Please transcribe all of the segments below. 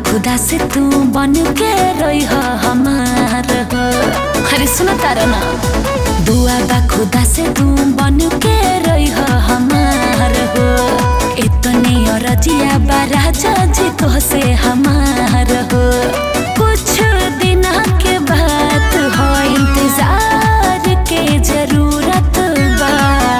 खुदा से तू बन के रही हमार हो अरे सुनो तारा ना दुआ बा खुदा से तू बन के रही हमार हो इतनी रजिया बा राजा जी तो से हमार हो कुछ दिन के बाद हो इंतजार के जरूरत बा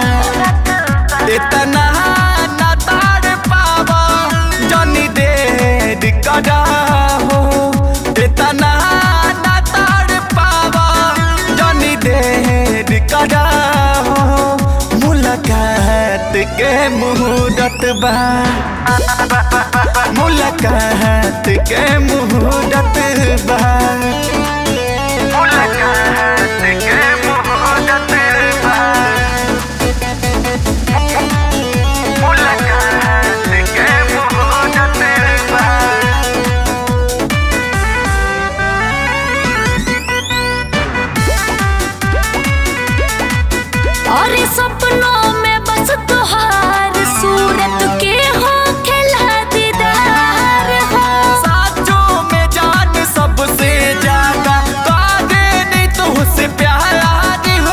इतना ना ताड़ पावा जनी देर करा हो इतना ना ताड़ पावा जनी देर करा हो मुलाकात के मुहूर्त बा मुलाकात के मुहूर्त बा मुलाकात के मुहूर्त बा मुलाकात के मुहूर्त बा और सपनों में बस तुहार सूरत के हो खिला दीदार हो साचों में जान सबसे ज्यादा कादे नहीं तो उससे प्यार हो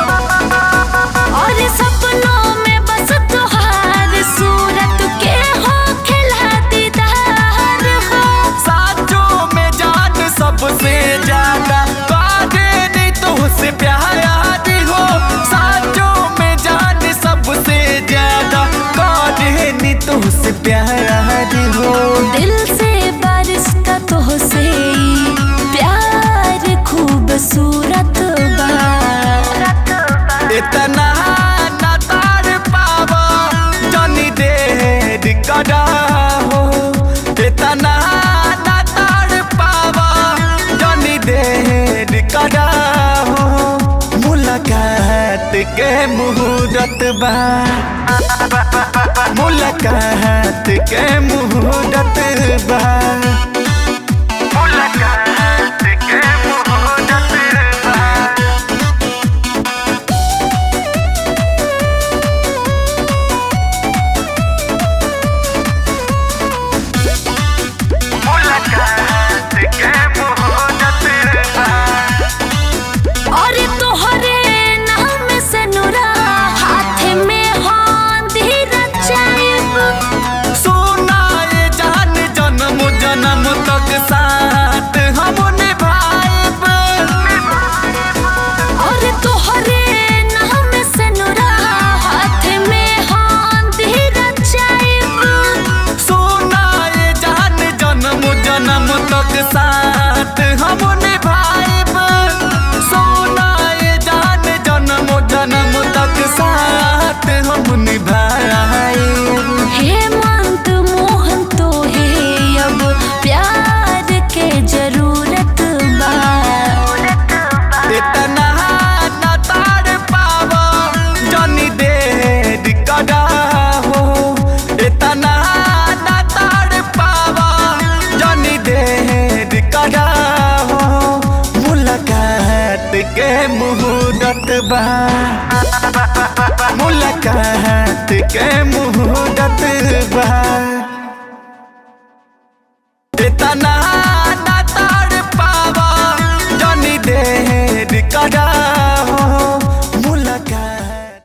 और सपनों में बस तुहार सूरत के हो खिला दीदार हो साचों में जान सबसे ज्यादा कादे नहीं तो उससे प्यार हो साचों में जान सबसे ज्यादा कादे नहीं तो उससे प्यार हो दिल से बारिश का तो से प्यार खूबसूरत बा इतना ना ताड़ पावा जनी देर करा हो इतना ना ताड़ पावा जनी देर करा हो मुलाकात के मुहूर्त बा मुलाकात के मुहूर्त बा मुलाकात के मुहूर्त बा मुलाकात के मुहूर्त बा और तोहरे नाम से नुरा हाथ में हांधी रचाइब सोना ये जान जन्म जन्म तक साथ हम निभाएब और तोहरे नाम से नुरा हाथ में हांधी रचाइब सोना ये जान जन्म जन्म तक साथ हम निभाएब सोना ये जान जन्म जन्म तक साथ हम निभाएब हेमंत मोहन तो है अब प्यार के जरूरत बा इतना ना ताड़ पावा जनी देर करा हो इतना ना ताड़ पावा जनी देर करा हो मुलाकात के मुहूर्त बा मुलाकात के मुहूर्त बा इतना